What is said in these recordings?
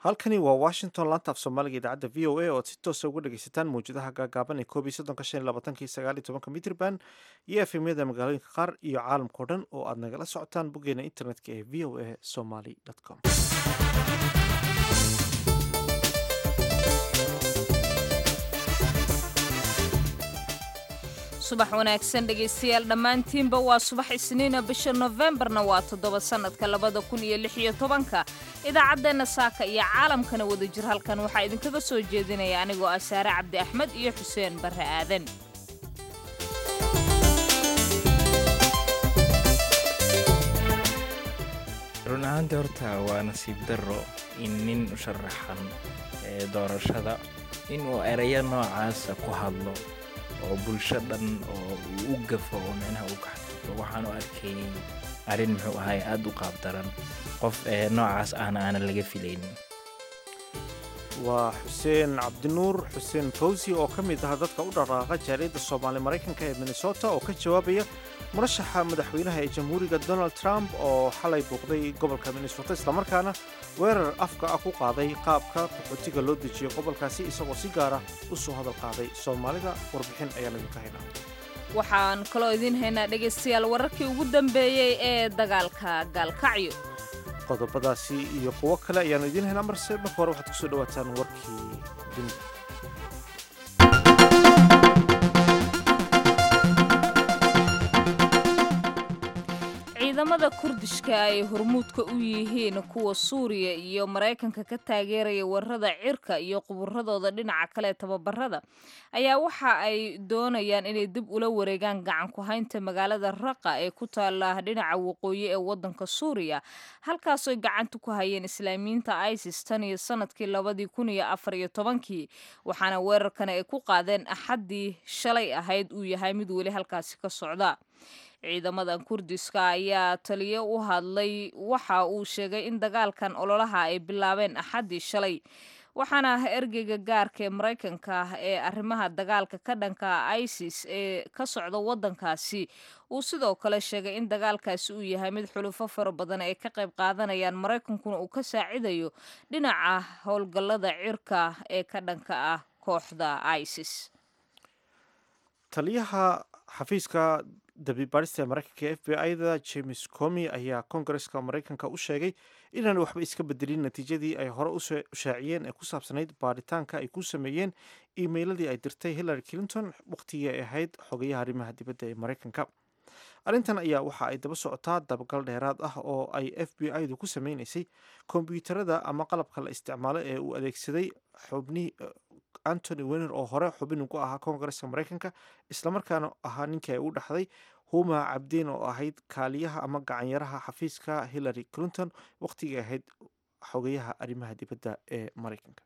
halkani waa washington laanta af soomaaliga idaacadda v o a oad si toosa uga dhegeysataan mawjadaha gaagaaban ee koob iyo soddonka shan iyo labaatanka iyo sagaal iyo tobanka mitrban iyo efemyada magaalooyinka qaar iyo caalamkao dhan oo aad nagala socotaan boggeena internetka ee v o a somaly com subax wanaagsan dhegaystayaal dhammaantiinba waa subax isniina bisha nofembarna waa toddoba sannadka labada kun iyo lix iyo tobanka idaacaddeenna saaka iyo caalamkana wada jir halkan waxaa idinkaga soo jeedinaya anigoo ah saare cabdi axmed iyo xuseen barre aadan run ahaantii horta waa nasiib darro in nin u sharaxan ee doorashada inuu erayo noocaasa ku hadlo oo bulsho dhan oo uu u gafo oo micnaha uu ka xadfufo waxaanu arkayay arrin muxuu ahay aada u qaabdaran qof ee noocaas ahna aanan laga filaynin waa xuseen cabdinuur xuseen fawsi oo ka mid ah dadka u dhaqaaqa jaaliyadda soomaali maraykanka ee minnesota oo ka jawaabaya murashaxa madaxweynaha ee jamhuuriga donald trump oo xalay buuqday gobolka minnesota islamarkaana weerar afka ah ku qaaday qaabka qaxootiga loo dejiyo gobolkaasi isagoo si gaara u soo hadal qaaday soomaalida warbixin ayaan idinka haynaa waxaan kaloo idiin haynaa dhegaystayaal wararkii ugu dambeeyey ee dagaalka gaalkacyo qodobadaasi iyo kuwo kale ayaanu idiin haynaa marse marka hore waxaad kusoo dhawaataan warkii dunida ciidamada kurdishka ay hormuudka u yihiin kuwa suuriya iyo maraykanka ka taageeraya weerarada cirka iyo quburadooda dhinaca kale tababarada ayaa waxa ay doonayaan inay dib ula wareegaan gacan ku haynta magaalada raqa ee ku taala dhinaca waqooyi ee wadanka suuriya halkaasooy gacanta ku hayeen islaamiyiinta isis tan iyo sanadkii labadii kun iyo afar iyo tobankii waxaana weerarkan ay ku qaadeen axaddii shalay ahayd uu yahay mid weli halkaasi ka socda ciidamadan kurdiska ayaa taliyo u hadlay waxa uu sheegay in dagaalkan ololaha ay bilaabeen axaddii shalay waxaana ergeyga gaarka ee maraykanka ee arrimaha dagaalka ka dhanka isis ee ka socda wadankaasi uu sidoo kale sheegay in dagaalkaasi uu yahay mid xulufo fara badan ay ka qayb qaadanayaan maraykankuna uu ka saacidayo dhinaca howlgallada cirka ee ka dhanka ah kooxda isis taliyaha xafiiska dabibaadhista ee maraykanka ee f b i-da james comi ayaa kongareska maraykanka u sheegay inaan waxba iska bedelin natiijadii ay hore u shaaciyeen ee ku saabsanayd baadhitaanka ay ku sameeyeen iimeyladii ay dirtay hillary clinton wakhtigii ay ahayd xogayaha arrimaha dibadda ee maraykanka arrintan ayaa waxa ay daba socotaa dabagal dheeraad ah oo ay f b i-du ku sameynaysay kombyuutarada ama qalabka la isticmaalo ee uu adeegsaday xubnihii antony wener oo hore xubin ugu ahaa koongareska maraykanka islamarkaana ahaa ninkii ay u dhaxday huma cabdeen oo ahayd kaaliyaha ama gacanyaraha xafiiska hillary clinton wakhtigii ahayd xogayaha arrimaha dibadda ee maraykanka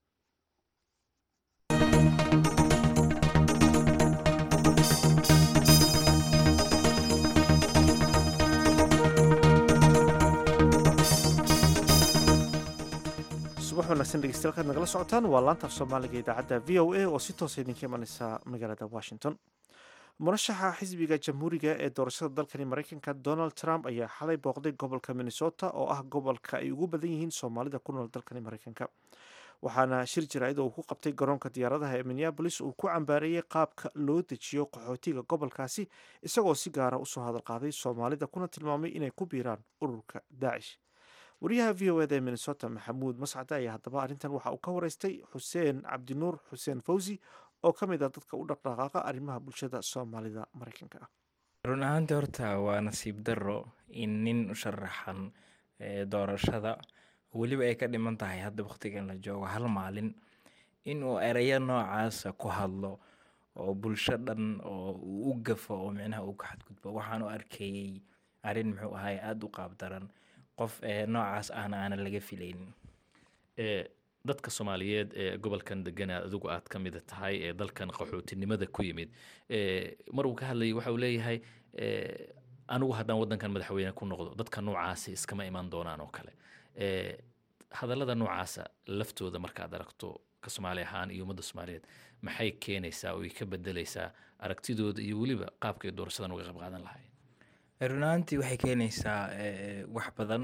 subax wanaagsan dhegeystayaal kaad nagala socotaan waa laanta af soomaaliga idaacadda v o a oo si toosa idinka imaneysa magaalada washington murashaxa xisbiga jamhuuriga ee doorashada dalkani maraykanka donald trump ayaa xalay booqday gobolka minnesota oo ah gobolka ay ugu badan yihiin soomaalida ku nool dalkani maraykanka waxaana shir jaraa'id oo uu ku qabtay garoonka diyaaradaha ee minneabolis uu ku cambaareeyey qaabka loo dejiyo qaxootiga gobolkaasi isagoo si gaara usoo hadal qaaday soomaalida kuna tilmaamay inay ku biiraan ururka daacish wariyaha v o eda ee minnesota maxamuud mascade ayaa haddaba arrintan waxa uu ka wareystay xuseen cabdinuur xuseen fawsi oo ka mid ah dadka u dhaqdhaqaaqa arrimaha bulshada soomaalida maraykanka ah run ahaantii horta waa nasiib darro in nin u sharaxan ee doorashada weliba ay ka dhiman tahay hadda wakhtigan la joogo hal maalin inuu erayo noocaasa ku hadlo oo bulsho dhan oo uu u gafo oo micnaha uu ka xadgudbo waxaanu arkayay arrin muxuu ahay aada u qaabdaran qof ee noocaas ahna aanan laga filaynin dadka soomaaliyeed ee gobolkan degana adigu aad ka mida tahay ee dalkan qaxootinimada ku yimid mar uu ka hadlayay waxa uu leeyahay anigu haddaan waddankan madaxweyne ku noqdo dadka noocaasi iskama imaan doonaan oo kale hadallada noocaasa laftooda markaad aragto ka soomaali ahaan iyo ummadda soomaaliyeed maxay keenaysaa oo ay ka bedelaysaa aragtidooda iyo weliba qaabkay doorashadan uga qayb qaadan lahayn run ahaantii waxay keenaysaa wax badan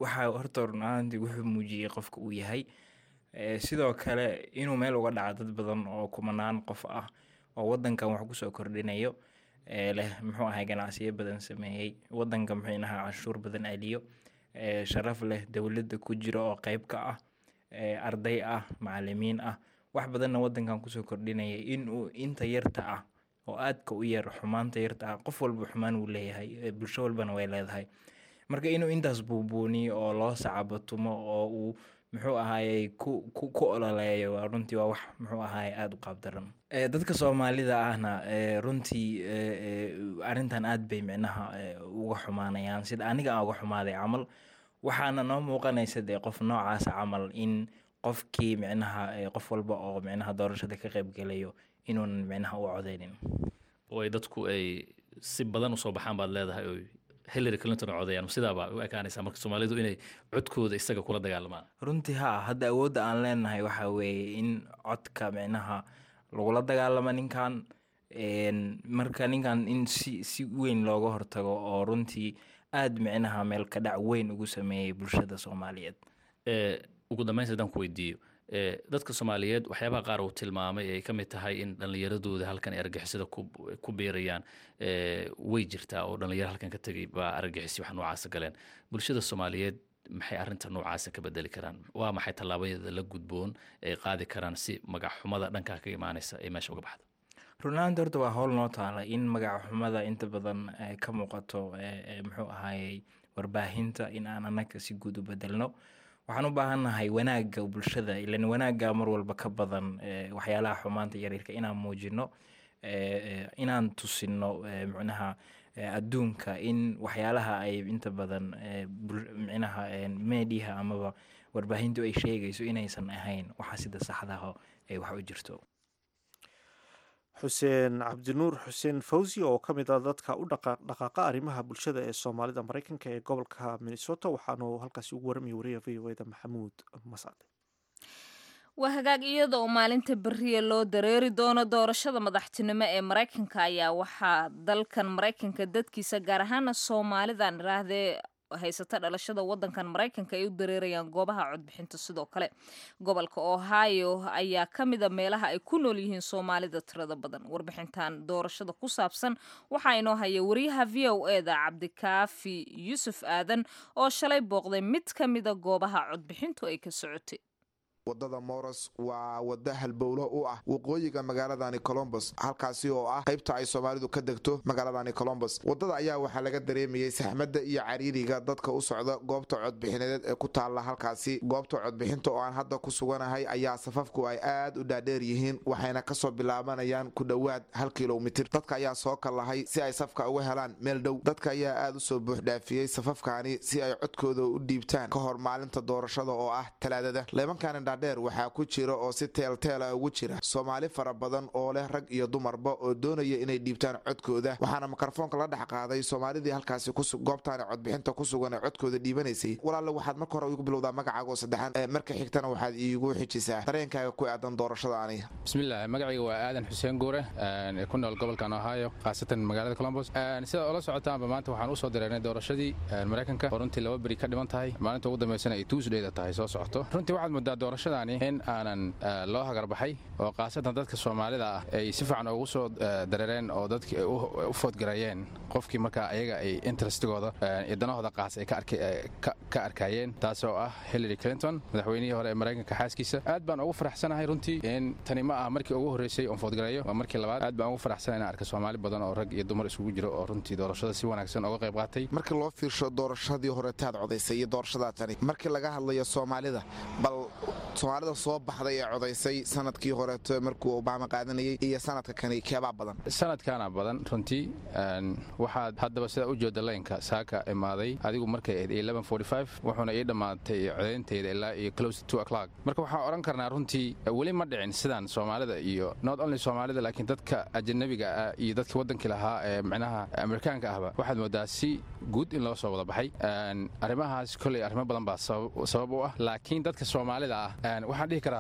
waxaa horta run ahaantii wuxuu muujiyey qofka uu yahay sidoo kale inuu meel uga dhaco dad badan oo kumanaan qof ah oo wadankan wax kusoo kordhinayo leh muxuu ahay ganacsiyo badan sameeyey wadanka muxuu ahaa canshuur badan aliyo sharaf leh dowladda ku jiro oo qeyb ka ah arday ah macalimiin ah wax badanna wadankan kusoo kordhinaya inuu inta yarta ah oo aadka u yar xumaanta yarta ah qof walba xumaan uu leeyahay bulsho walbana way leedahay marka inuu intaas buubuuniyo oo loo sacabatumo oo uu muxuu ahaayey ku ku ku ololeeyo waa runtii waa wax muxuu ahaayey aada u qaabdaran dadka soomaalida ahna runtii arrintan aad bay micnaha uga xumaanayaan sida aniga aan uga xumaaday camal waxaana noo muuqanaysa dee qof noocaas camal in qofkii micnaha qof walba oo micnaha doorashada ka qaybgelayo inuunan micnaha u codeynin oo ay dadku ay si badan usoo baxaan baad leedahay oo hillary clinton oo codeeyaan sidaabaa u ekaanaysaa marka soomaalidu inay codkooda isaga kula dagaalamaan runtii ha hadda awoodda aan leenahay waxaa weeye in codka micnaha lagula dagaalamo ninkan marka ninkan in si si weyn looga hortago oo runtii aada micnaha meel ka dhac weyn ugu sameeyey bulshada soomaaliyeed ugu dambeyn haddaan ku weydiiyo dadka soomaaliyeed waxyaabaha qaar uu tilmaamay ay ka mid tahay in dhallinyaradooda halkan ay argixisada ku biirayaan way jirtaa oo dhallinyaro halkan ka tegay baa argixisi wax noocaasa galeen bulshada soomaaliyeed maxay arrinta noocaasa ka bedeli karaan waa maxay tallaabadeeda la gudboon ay qaadi karaan si magac xumada dhankaa ka imaanaysa ay meesha uga baxdo runaanta horta waa howl noo taala in magac xumada inta badan ka muuqato muxuu ahaayey warbaahinta in aan anaga si guud u bedelno waxaan u baahannahay wanaagga bulshada ilan wanaagga mar walba ka badan waxyaalaha xumaanta yaryarka inaan muujino inaan tusino micnaha adduunka in waxyaalaha ay inta badan micnaha mediaha amaba warbaahintu ay sheegayso inaysan ahayn waxa sida saxdaho ay wax u jirto xuseen cabdinuur xuseen fawsi oo ka mid ah dadka u dhaqaaqa arrimaha bulshada ee soomaalida maraykanka ee gobolka minnesota waxaanu halkaasi ugu warramaya wariya v o eda maxamuud mascade waa hagaag iyada oo maalinta beriya loo dareeri doono doorashada madaxtinimo ee maraykanka ayaa waxaa dalkan maraykanka dadkiisa gaar ahaana soomaalidan iraahdee haysata dhalashada wadankan maraykanka ay u dareerayaan goobaha codbixinta sidoo kale gobolka ohio ayaa ka mida meelaha ay ku nool yihiin soomaalida tirada badan warbixintan doorashada ku saabsan waxaa inoo haya wariyaha v o eda cabdikaafi yuusuf aadan oo shalay booqday mid ka mida goobaha codbixintu ay ka socotay wadada moros waa wada halbowlo u ah waqooyiga magaaladani colombos halkaasi oo ah qaybta ay soomaalidu ka degto magaaladani colombos wadada ayaa waxaa laga dareemayey saxmadda iyo cariiriga dadka u socda goobta codbixineed ee ku taalla halkaasi goobta codbixinta oo aan hadda ku suganahay ayaa safafku ay aad u dhaadheer yihiin waxayna kasoo bilaabanayaan ku dhowaad hal kilomitir dadka ayaa soo kallahay si ay safka uga helaan meel dhow dadka ayaa aad usoo buuxdhaafiyey safafkaani si ay codkooda u dhiibtaan ka hor maalinta doorashada oo ah talaadada dheer waxaa ku jira oo si teelteela ugu jira soomaali fara badan oo leh rag iyo dumarba oo doonaya inay dhiibtaan codkooda waxaana mikrofoonka la dhex qaaday soomaalidii halkaasi goobtaani codbixinta ku sugan ee codkooda dhiibanaysay walaalle waxaad marka hore igu bilowdaa magacaaga oo saddexaan marka xigtana waxaad iigu xijisaa dareenkaaga ku aadan doorashadaani bismillaah magacayga waa aadan xuseen guure ee ku nool gobolkan ohio khaasatan magaalada colombos sida oola socotaanba maanta waxaan usoo direernay doorashadii maraykanka oo runtii laba beri ka dhiman tahay maalinta ugu dambeysana ay tuusdheyda tahay soo socoto runtii waxaad moodaa doorashada in aanan loo hagarbaxay oo khaasatan dadka soomaalida ah ay si fiican ugu soo dareereen oo dadki u foodgareeyeen qofkii markaa ayaga ay interestigooda iyo danahooda qaas ay ka arkayeen taas oo ah hillary clinton madaxweynihii hore ee maraykanka xaaskiisa aad baan ugu faraxsanahay runtii in tani ma ah markii ugu horreysay oon foodgareeyo waa markii labaad aad baan ugu faraxsanahay inaan arka soomaali badan oo rag iyo dumar isugu jiro oo runtii doorashada si wanaagsan uga qayb qaatay markii loo fiirsho doorashadii horetaad codaysay iyo doorashadaa tani markii laga hadlayo soomaalida bal soomaalida soo baxday ee codaysay sanadkii horeeto markuu obama qaadanayay iyo sanadka kani keebaa badan sanadkaana badan runtii waxaad haddaba sidaa u jooda laynka saaka imaaday adigu markay ahayd wuxuuna ii dhammaatay codayntayda ilaa iyo close to o'clock marka waxaan odhan karnaa runtii weli ma dhicin sidaan soomaalida iyo not only soomaalida laakiin dadka ajanabiga ah iyo dadkii waddankii lahaa ee micnaha amerikaanka ahba waxaad moodaa si guud in loo soo wada baxay arrimahaas kolley arrimo badan baa sabab u ah laakiin dadka soomaalida ah waxaan dhihi karaa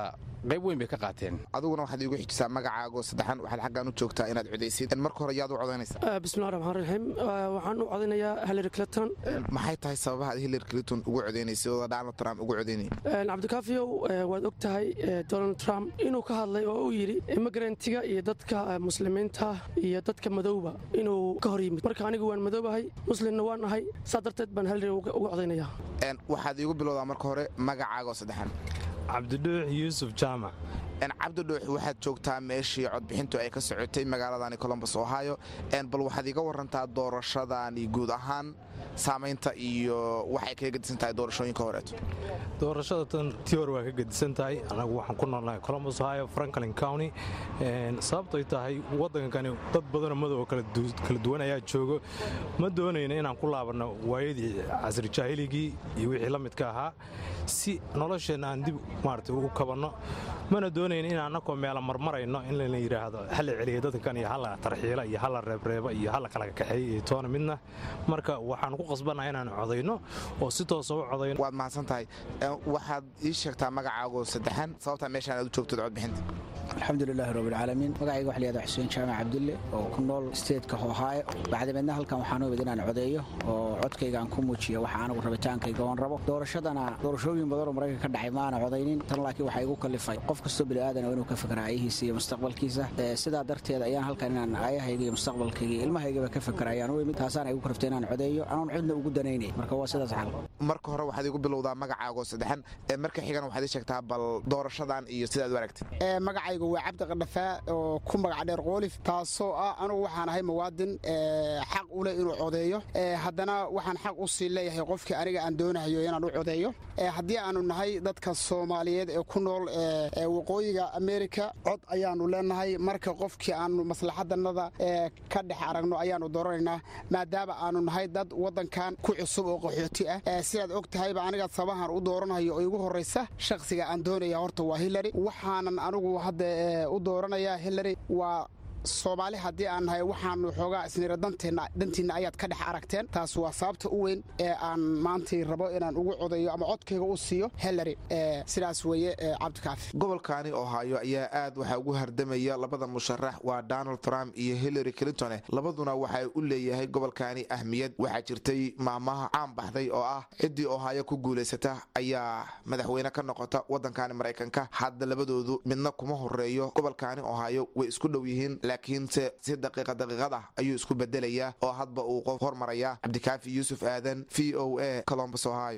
qayb weyn bay ka qaateen adiguna waxaad iigu xijisaa magacaago saddexan waxaad xaggan u joogtaa inaad codaysid marka hore yaad u codaynaysaa bismillahi raxmaan raxiim waxaan u codaynayaa hillary clinton maxay tahay sababaha aad hillary clinton ugu codaynaysa oo donald trump ugu codaynaya cabdikaafiyow waad og tahay donald trump inuu ka hadlay oo uu yidhi immigrantga iyo dadka muslimiinta iyo dadka madowba inuu ka hor yimid marka anigu waan madoobahay muslimna waan ahay saa darteed baan hillary uga codaynaya waxaad iigu bilowdaa marka hore magacaago saddexan cabdidhuux yuusuf jaamac cabdidhuux waxaad joogtaa meeshii codbixintu ay ka socotay magaaladani colombos ohio bal waxaad iga warantaa doorashadani guud ahaan saamaynta iyo waxay kaga gedisan tahay doorashooyinka horeeto doorashada tan tii hore waa ka gedisan tahay anagu waxaan ku noolnahay colombos ohio franklin county sababtoy tahay waddankani dad badanoo madow kala duwan ayaa joogo ma doonayna inaan ku laabanno waayadii casri jaahiligii iyo wixii la midka ahaa si nolosheenna aan dib maarata ugu kabanno mana doonayna in annakoo meela marmarayno in lana yidhaahdo hala celiya dadkan iyo hala tarxiila iyo hala reebreeba iyo hala kala kaxeeya iyo toona midna marka waxaan ku qasbannaha inaan codayno oo si toosa u codayno waad mahadsan tahay waxaad ii sheegtaa magacaago saddexan sababtaa meeshaan aad u joogtid codbixinta alxamdulilaahi rabbilcaalamiin magacayga waxa layihahda xuseen jaamac cabdulle oo ku nool steedka ohaayo bacdameedna halkan waxaan u imid inaan codeeyo oo codkayga aan ku muujiyo waxa anigu rabitaankayga oon rabo doorashadana doorashooyin badanoo maraykanka ka dhacay maana codaynin tan laakiin waxaa igu kallifay qof kastoo bini'aadan oo inuu ka fikra aayihiisa iyo mustaqbalkiisa sidaa darteed ayaan halkan inaan aayahayga iyo mustaqbalkayga iyo ilmahaygaba ka fikra ayaan u imid taasaana igu karftay inaan codeeyo anoon cidna ugu danaynay marka waa sidaas xal marka hore waxaad igu bilowdaa magacaago saddexan marka xigan waxaad ii sheegtaa bal doorashadan iyo sidaad u aragtid magacaygu waa cabdi qadhafaa oo ku magac dheer qoolif taasoo ah anugu waxaan ahay muwaadin xaq u leh inuu codeeyo haddana waxaan xaq u sii leeyahay qofkii aniga aan doonahayo inaan u codeeyo haddii aanu nahay dadka soomaaliyeed ee ku nool waqooyiga ameerika cod ayaanu leenahay marka qofkii aanu maslaxadanada ka dhex aragno ayaanu dooranaynaa maadaama aanu nahay dad wadankan ku cusub oo qaxooti ah sidaad og tahayba aniga sabahan u dooranayo oo igu horraysa shakhsiga aan doonaya horta waa hillary waxaanan anigu hadda u dooranayaa hillary waa soomaali haddii aan nahay waxaanu xoogaa isnira dantiinna ayaad ka dhex aragteen taas waa sababta u weyn ee aan maantii rabo inaan ugu codayo ama codkayga u siiyo hillary sidaas weeye cabdikaafi gobolkaani ohaayo ayaa aad waxaa ugu hardamaya labada musharax waa donald trump iyo hillary clinton labaduna waxay u leeyahay gobolkaani ahmiyad waxaa jirtay maamaha caan baxday oo ah ciddii ohaayo ku guulaysata ayaa madaxweyne ka noqota waddankaani maraykanka hadda labadoodu midna kuma horeeyo gobolkaani ohaayo way isku dhow yihiin laakiinse si daqiiqa daqiiqad ah ayuu isku bedelayaa oo hadba uu qof hormarayaa cabdikaafi yuusuf aadan v o a colombus ohio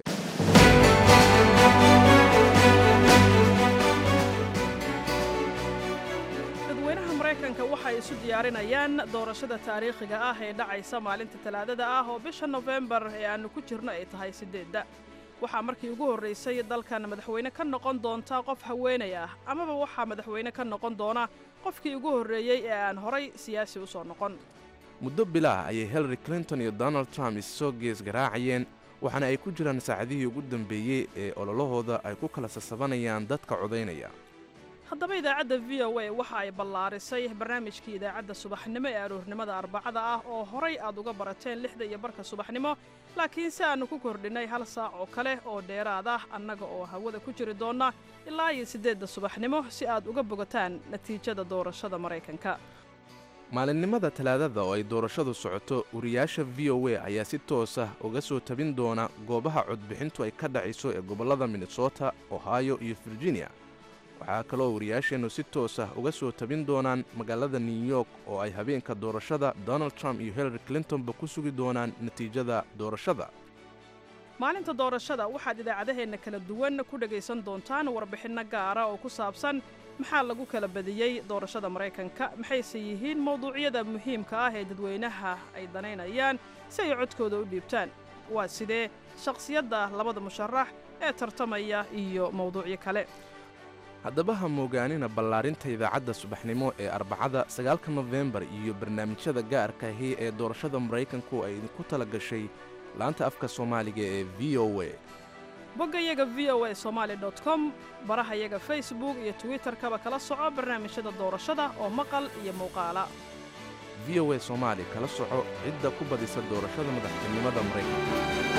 dadweynaha maraykanka waxay isu diyaarinayaan doorashada taariikhiga ah ee dhacaysa maalinta talaadada ah oo bisha nofembar ee aannu ku jirno ay tahay siddeedda waxaa markii ugu horraysay dalkan madaxweyne ka noqon doonta qof haweenay ah amaba waxaa madaxweyne ka noqon doona qofkii ugu horreeyey ee aan horay siyaasi u soo noqon muddo bilaah ayay hillary clinton iyo donald trump issoo gees garaacayeen waxaana ay ku jiraan saacadihii ugu dambeeyey ee ololahooda ay ku kala sasabanayaan dadka codaynaya haddaba idaacadda v o a waxa ay ballaarisay barnaamijkii idaacadda subaxnimo ee aroornimada arbacada ah oo horay aad uga barateen lixda iyo barka subaxnimo laakiin si aannu ku kordhinnay hal saac oo kale oo dheeraad ah annaga oo hawada ku jiri doonna ilaa iyo siddeedda subaxnimo si aad uga bogataan natiijada doorashada maraykanka maalinimada talaadada oo ay doorashadu socoto wariyaasha v o a ayaa si toos ah uga soo tabin doona goobaha codbixintu ay ka dhacayso ee gobollada minnesota ohio iyo virginia waxaa kaloo wariyaasheennu si toos ah uga soo tabin doonaan magaalada new york oo ay habeenka doorashada donald trump iyo hillary clintonba ku sugi doonaan natiijada doorashada maalinta doorashada waxaad idaacadaheenna kala duwan ku dhegaysan doontaan warbixinno gaara oo ku saabsan maxaa lagu kala badiyey doorashada maraykanka maxayse yihiin mawduucyada muhiimka ah ee dadweynaha ay danaynayaan si ay codkooda u dhiibtaan waa sidee shakhsiyadda labada musharax ee tartamaya iyo mawduucyo kale haddaba ha moogaanina ballaarinta idaacadda subaxnimo ee arbacada sagaalka nofembar iyo barnaamijyada gaarka ahi ee doorashada maraykanku ay idinku tala gashay laanta afka soomaaliga ee v o a boggayaga v o a somaali dot com barahayaga facebook iyo twitterkaba kala soco barnaamijyada doorashada oo maqal iyo muuqaala v o a soomaali kala soco cidda ku badisa doorashada madaxtinimada maraykanka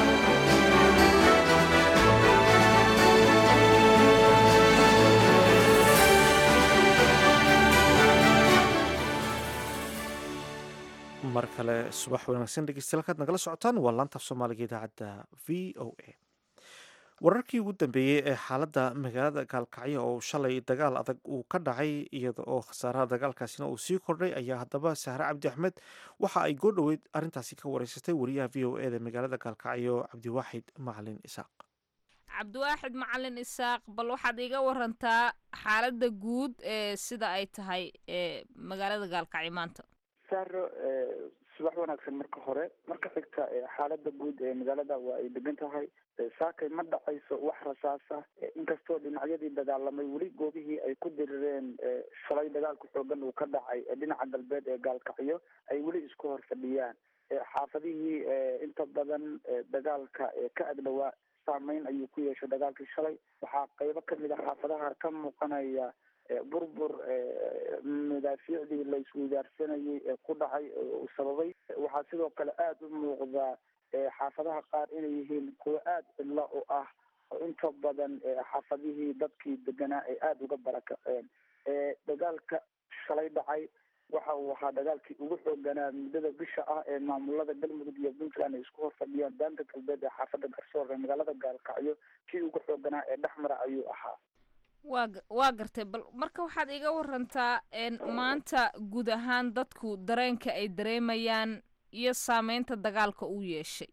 kale subax wanaagsan dhegeystayaal kaad nagala socotaan waa laanta af soomaaliga idaacadda v o a wararkii ugu dambeeyey ee xaaladda magaalada gaalkacyo oo shalay dagaal adag uu ka dhacay iyada oo khasaaraha dagaalkaasina uu sii kordhay ayaa haddaba sahre cabdi axmed waxa ay goo dhoweyd arrintaasi ka wareysatay wariyaha v o eda magaalada gaalkacyo cabdiwaaxid macalin isaaq cabdiwaaxid macalin isaaq bal waxaad iga warantaa xaaladda guud ee sida ay tahay ee magaalada gaalkacyo maanta saaro subax wanaagsan marka hore marka xigta xaalada guud ee magaalada waa ay degan tahay saakay ma dhacayso wax rasaasa inkastoo dhinacyadii dagaalamay weli goobihii ay ku dirireen shalay dagaalka xoogan uu ka dhacay dhinaca galbeed ee gaalkacyo ay weli isku hor fadhiyaan xaafadihii inta badan dagaalka ka agdhowaa saameyn ayuu ku yeeshay dagaalkii shalay waxaa qeybo kamid a xaafadaha ka muuqanaya burbur madaafiicdii la isweydaarsanayay ee ku dhacay uu sababay waxaa sidoo kale aada u muuqdaa xaafadaha qaar inay yihiin kuwo aada cidlo u ah oo inta badan xaafadihii dadkii deganaa ay aada uga barakaceen dagaalka shalay dhacay waxa uu ahaa dagaalkii ugu xooganaa muddada bisha ah ee maamulada galmudug iyo puntland ay isku hor fadhiyaan daanta galbeed ee xaafada garsoor ee magaalada gaalkacyo kii ugu xooganaa ee dhexmara ayuu ahaa waa waa gartay bal marka waxaad iga warantaa maanta guud ahaan dadku dareenka ay dareemayaan iyo saameynta dagaalka uu yeeshay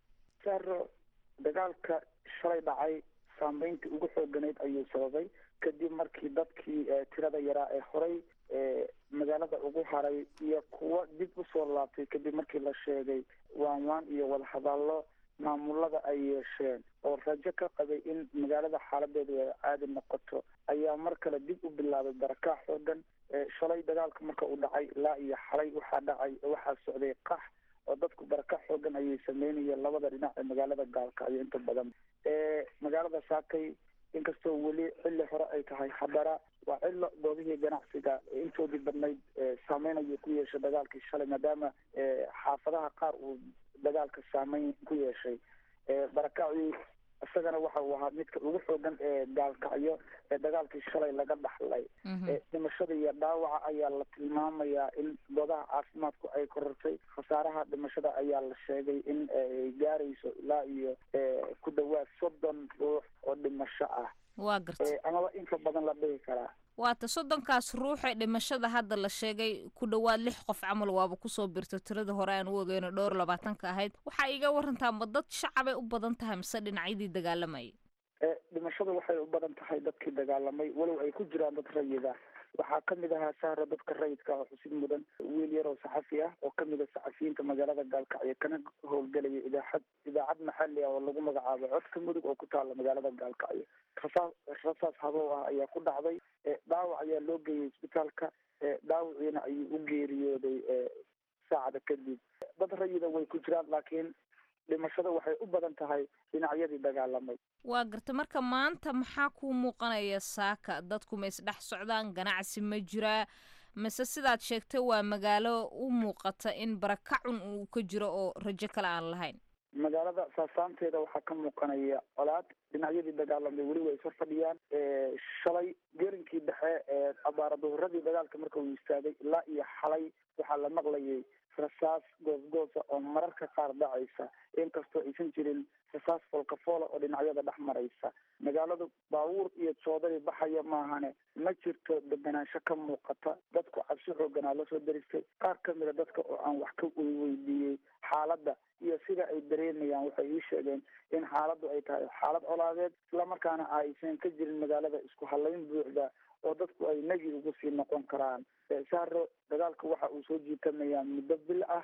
saro dagaalka shalay dhacay saameyntii ugu xooganayd ayuu sababay kadib markii dadkii tirada yaraa ee horay magaalada ugu haray iyo kuwo dib usoo laabtay kadib markii la sheegay waan waan iyo wadahadallo maamulada ay yeesheen oo rajo ka qabay in magaalada xaaladeedu ay caadi noqoto ayaa mar kale dib u bilaabay barakaac xoogan shalay dagaalka marka uu dhacay ilaa iyo xalay waxaa dhacay waxaa socday qax oo dadku barakaac xoogan ayay sameynayeen labada dhinac ee magaalada gaalkacyo inta badan magaalada saakay inkastoo weli xilli hore ay tahay haddana waa cilo goobihii ganacsiga intoodii badnayd saameyn ayuu ku yeeshay dagaalkii shalay maadaama xaafadaha qaar uu dagaalka saameyn ku yeeshay barakacii isagana waxa uu ahaa midka ugu xoogan ee gaalkacyo ee dagaalkii shalay laga dhaxlay dhimashada iyo dhaawaca ayaa la tilmaamayaa in goobaha caafimaadku ay korortay khasaaraha dhimashada ayaa la sheegay in ay gaarayso ilaa iyo ku dhawaad soddon ruux oo dhimasho ah waa gartay amaba inka badan la dhihi karaa waata soddonkaas ruuxee dhimashada hadda la sheegay ku dhowaad lix qof camal waaba kusoo birto tirada hore aan u ogeyno dhowr labaatanka ahayd waxaa iga warantaa ma dad shacabay u badan tahay mise dhinacyadii dagaalamayay dhimashada waxay u badan tahay dadkii dagaalamay walow ay ku jiraan dad rayida waxaa kamid ahaa sahra dadka rayidka oo xusid mudan wiil yar oo saxafi ah oo kamid a saxafiyiinta magaalada gaalkacyo kana howlgelaya idaacad idaacad maxali ah oo lagu magacaabo codka mudug oo ku taala magaalada gaalkacyo rasaas rasaas habow ah ayaa ku dhacday dhaawac ayaa loo geeyay isbitaalka dhaawiciina ayuu u geeriyooday saacada kadib dad rayida way ku jiraan laakiin dhimashada waxay u badan tahay dhinacyadii dagaalamay waa garta marka maanta maxaa kuu muuqanaya saaka dadku ma isdhex socdaan ganacsi ma jiraa mise sidaad sheegtay waa magaalo u muuqata in barakacun uu ka jiro oo rajo kale aan lahayn magaalada saasaanteeda waxaa ka muuqanaya colaad dhinacyadii dagaalamay weli way isor fadhiyaan shalay gerinkii dhexe ee abaara duhuradii dagaalka marka uu istaagay ilaa iyo xalay waxaa la maqlayay rasaas goosgoosa oo mararka qaar dhacaysa inkastoo aysan jirin rasaas foolkafoola oo dhinacyada dhex maraysa magaaladu baabuur iyo joodari baxaya maahane ma jirto deganaansho ka muuqata dadku cabsi xooganaa lasoo daristay qaar kamida dadka oo aan wax ka weydiiyey xaaladda iyo sida ay dareemayaan waxay ii sheegeen in xaaladdu ay tahay xaalad colaadeed islamarkaana aysan ka jirin magaalada isku halayn buuxda oo dadku ay nagi ugu sii noqon karaan sahro dagaalka waxa uu soo jiitamayaa muddo bil ah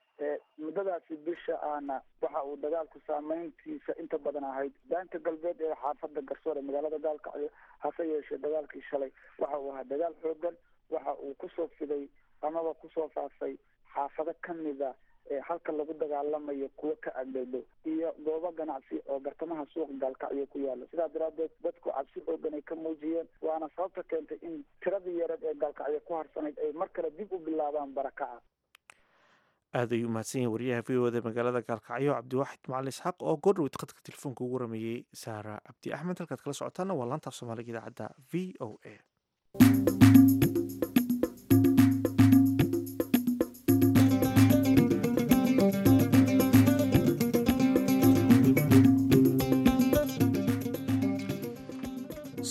muddadaasi bisha ahna waxa uu dagaalku saameyntiisa inta badan ahayd daanta galbeed ee xaafada garsoor ee magaalada gaalkacyo hase yeeshee dagaalkii shalay waxa uu ahaa dagaal xoogan waxa uu kusoo fiday amaba kusoo faafay xaafado kamida halka lagu dagaalamayo kuwo ka agdhowdhow iyo goobo ganacsi oo bartamaha suuqa gaalkacyo ku yaala sidaa daraadeed dadku cabsi xoogan ay ka muujiyeen waana sababta keentay in tiradii yareed ee gaalkacyo ku harsanayd ay mar kale dib u bilaabaan barakaca aad ayuu umahadsan yahay wariyaha v o da magaalada gaalkacyo cabdiwaaxid macalin isxaaq oo goordhowed khadka telefoonka ugu rameeyey saara cabdi axmed halkaad kala socotaana waa laantaaf soomaaliga idaacadda v o a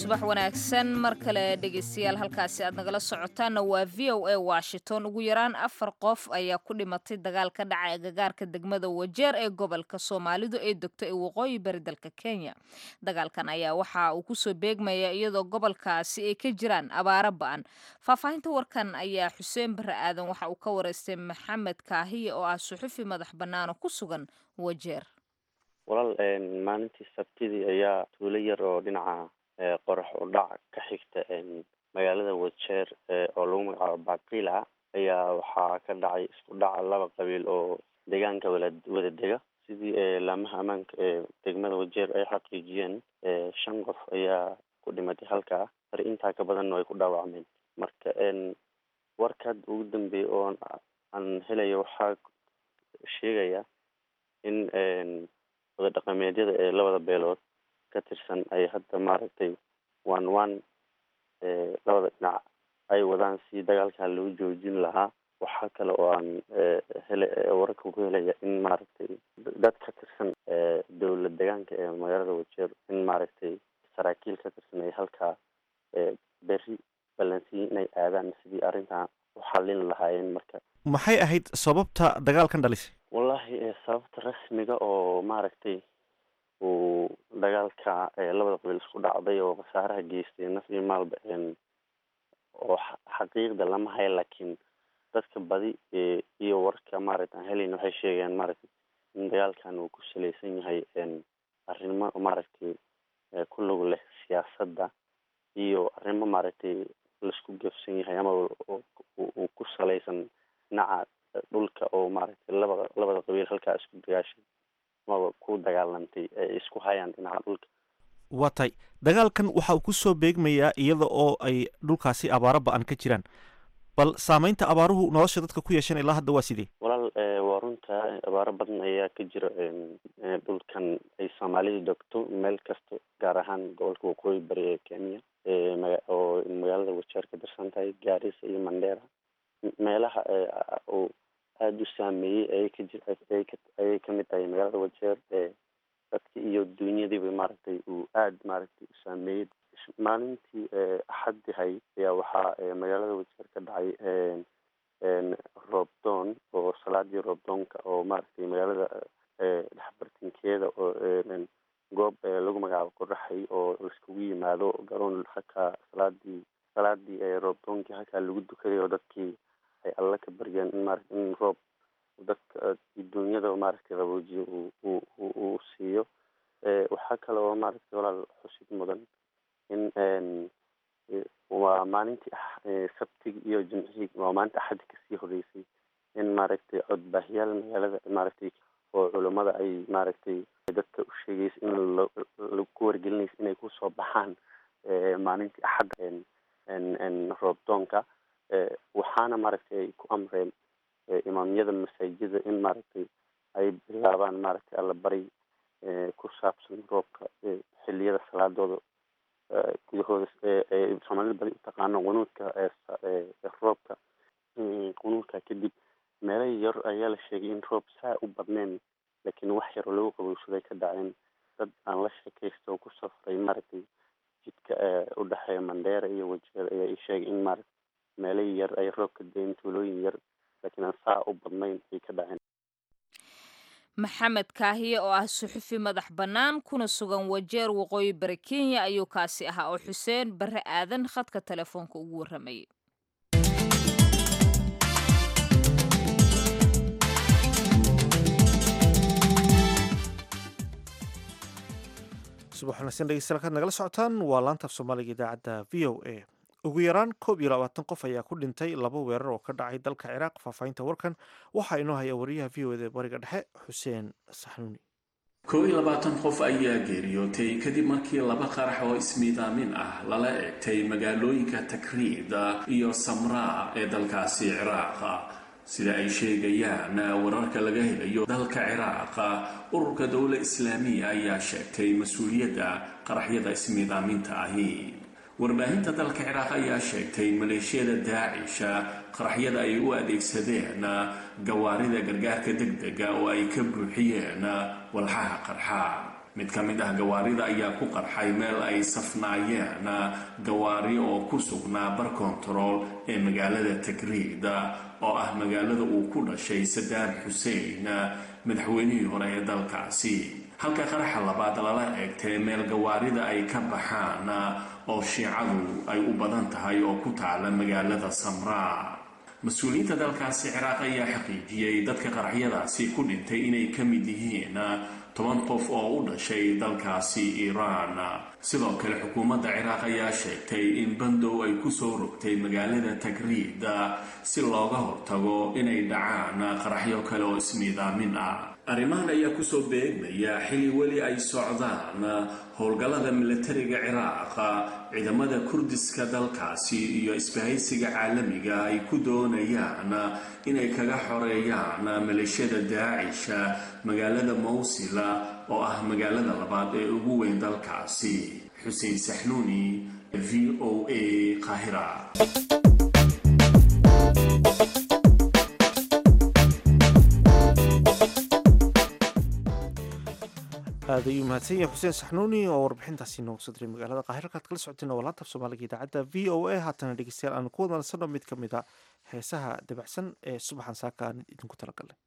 subax wanaagsan mar kale dhegeystayaal halkaasi aad nagala socotaanna waa v o a washington ugu yaraan afar qof ayaa ku dhimatay dagaal ka dhacay agagaarka degmada wajeer ee gobolka soomaalidu ee degto ee waqooyi bari dalka kenya dagaalkan ayaa waxa uu kusoo beegmaya iyadoo gobolkaasi ay ka jiraan abaaro ba-an faahfaahinta warkan ayaa xuseen bare aadan waxa uu ka wareystay maxamed kaahiye oo ah suxufi madax bannaan oo ku sugan wajeer walaal maalintii sabtidii ayaa tuulo yar oo dhinaca qorax u dhac ka xigta magaalada wajeer oo lagu magacaabo baqila ayaa waxaa ka dhacay isku dhaca laba qabiil oo deegaanka wala wada dega sidii laamaha ammaanka ee degmada wajeer ay xaqiijiyeen shan qof ayaa ku dhimatay halkaa har intaa ka badanna way ku dhaawacmeen marka warkaad ugu dambeeyay oo aan helayo waxaa sheegaya in wada dhaqameedyada ee labada beelood ka tirsan ay hadda maaragtay one one labada dhinac ay wadaan si dagaalkaa loo joojin lahaa waxaa kale oo aan hele wararka ku helaya in maaragtay dad ka tirsan dowlad deegaanka ee magaalada wajeer in maaragtay saraakiil ka tirsan ay halkaa berri ballansiyin inay aadaan sidii arrintan u xallin lahaayeen marka maxay ahayd sababta dagaalkan dhalisay wallahi sababta rasmiga oo maaragtay uu dagaalka labada qabiil isku dhacday oo khasaaraha geystay naf iyo maalba oo xaqiiqda lama hayo laakiin dadka badi iyo warka maaragta aan helayn waxay sheegeen maaragtay in dagaalkan uu ku salaysan yahay arrimo maaragtay ku lug leh siyaasadda iyo arrimo maaragtay laisku gefsan yahay ama uu ku salaysan dhinaca dhulka oo maaragtay labada labada qabiil halkaa isku dagaashay amaba ku dagaalantay ay isku hayaan dhinaca dhulka waa tahay dagaalkan waxa uu kusoo beegmayaa iyada oo ay dhulkaasi abaaro ba-an ka jiraan bal saameynta abaaruhu nolosha dadka ku yeesheen ilaa hadda waa sidee walaal waa runta abaaro badan ayaa ka jira dhulkan ay soomaalidu degto meel kasta gaar ahaan gobolka waqooyi bari ee kenya oo magaalada wajeer ka tirsan tahay gaarisa iyo mandera meelaha uu aada u saameeyey ayay ka jir ayay kamid tahay magaalada wajeer dadki iyo duunyadiiba maaragtay uu aada maaragtay u saameeyey maalintii axaddihay ayaa waxaa magaalada wajeer ka dhacay roobdoon oo salaadii roobdoonka oo maaragtay magaalada dhexbartinkeeda oo goob lagu magacaabo qoraxay oo laiskugu yimaado garoon halkaa salaadii salaadii roobdoonkii halkaa lagu dukaday oo dadkii ay alla ka baryeen in maarata in roob dadka duunyada maaragtay qaboojiyo uu uu siiyo waxaa kale oo maaragtay walaal xusid mudan in waa maalintii sabtigi iyo jimcihii waa maalinta axaddi kasii horeysay in maaragtay codbaahiyaal magaalada maaragtay oo culammada ay maaragtay dadka u sheegaysa in laku wargelinaysa inay kusoo baxaan maalintii axadda roobdoonka waxaana maaragtay ay ku amreen imaamyada masaajida in maaragtay ay bilaabaan maaragtay allabari ku saabsan roobka xiliyada salaadooda gudahooda soomaalida badi utaqaano qunuudka roobka qunuudka kadib meelo yar ayaa la sheegay in roob saa u badneen laakiin wax yar oo lagu qabowsaday ka dhaceen dad aan la sheekaysta oo ku safray maaragtay jidka u dhexeeya mandheera iyo wajeer ayaa ii sheegay in maaragtay meelo yar ay roob ka dayen tuulooyin yar laakiin aan saa u badnayn ay ka dhaceen maxamed kaahiye oo ah suxufi madax bannaan kuna sugan wajeer waqooyi bari kenya ayuu kaasi ahaa oo xuseen bare aadan khadka telefoonka ugu warramayay subax wanaagsan dhegeystayaal kaad nagala socotaan waa laanta af soomaaliga idaacadda v o a ugu yaraan koob iyo labaatan qof ayaa ku dhintay laba weerar oo ka dhacay dalka ciraaq faahfaahinta warkan waxaa inoo haya wariyaha v o eda bariga dhexe xuseen saxnuuni koob iyo labaatan qof ayaa geeriyootay kadib markii laba qarax oo ismiidaamin ah lala egtay magaalooyinka takriida iyo samraa ee dalkaasi ciraaqa sida ay sheegayaan wararka laga helayo dalka ciraaqa ururka dowla islaamiya ayaa sheegtay mas-uuliyadda qaraxyada ismiidaaminta ahi warbaahinta dalka ciraaq ayaa sheegtay maleeshiyada daacisha qaraxyada ay u adeegsadeen gawaarida gargaarka degdega oo ay ka buuxiyeen walxaha qarxa mid ka mid ah gawaarida ayaa ku qarxay meel ay safnaayeen gawaari oo ku sugnaa bar kontarool ee magaalada tagriid oo ah magaalada uu ku dhashay sadaam xuseen madaxweynihii hore ee dalkaasi halka qaraxa labaad lala eegtay meel gawaarida ay ka baxaan oo shiicadu ay u badan tahay oo ku taala magaalada samraa mas-uuliyiinta dalkaasi ciraaq ayaa xaqiijiyey dadka qaraxyadaasi ku dhintay inay ka mid yihiin toban qof oo u dhashay dalkaasi iiraan sidoo kale xukuumadda ciraaq ayaa sheegtay in bandow ay kusoo rogtay magaalada tagriid si looga hortago inay dhacaan qaraxyo kale oo ismiidaamin ah arrimahan ayaa kusoo beegmaya xili weli ay socdaan howlgallada milatariga ciraaq ciidamada kurdiska dalkaasi iyo isbahaysiga caalamiga ay ku doonayaan inay kaga xoreeyaan maleeshiyada daacisha magaalada mawsila oo ah magaalada labaad ee ugu weyn dalkaasi xuseen saxnuuni v o a qaahira aad ayuu mahadsan yahay xuseen saxnuuni oo warbixintaasi noogu soo diray magaalada qaahir halkaad kala socoteen waa laantab soomaaliga idaacadda v o a haatana dhegeystayaal aanu ku wadanansano mid ka mid a heesaha dabacsan ee subaxan saaka aan idinku talagalnay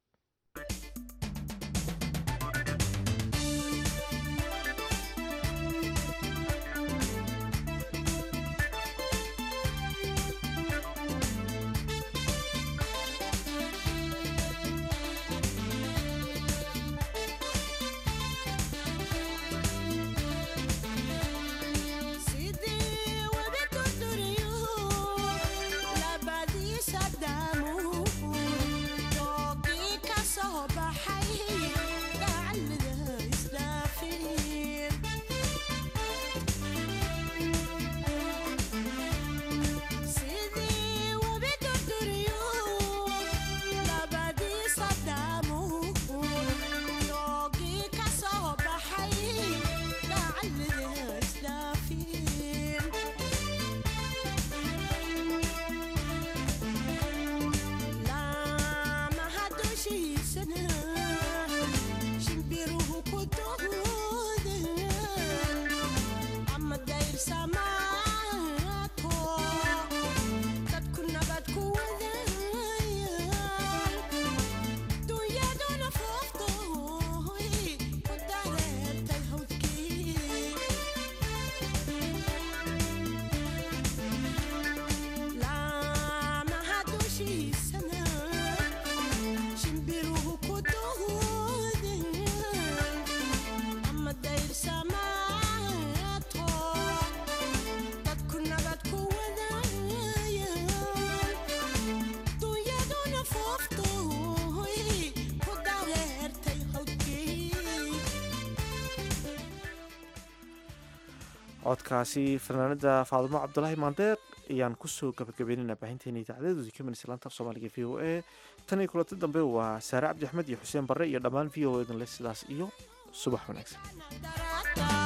codkaasi fanaanada faadimo cabdulaahi maandeeq ayaan kusoo gabagabeynayna baahinteena idaacadeedoodii ka minaysa laanta af soomaaliga v o a tan iyo kulanti dambe waa saare cabdi axmed iyo xuseen barre iyo dhammaan v o a dan le sidaas iyo subax wanaagsan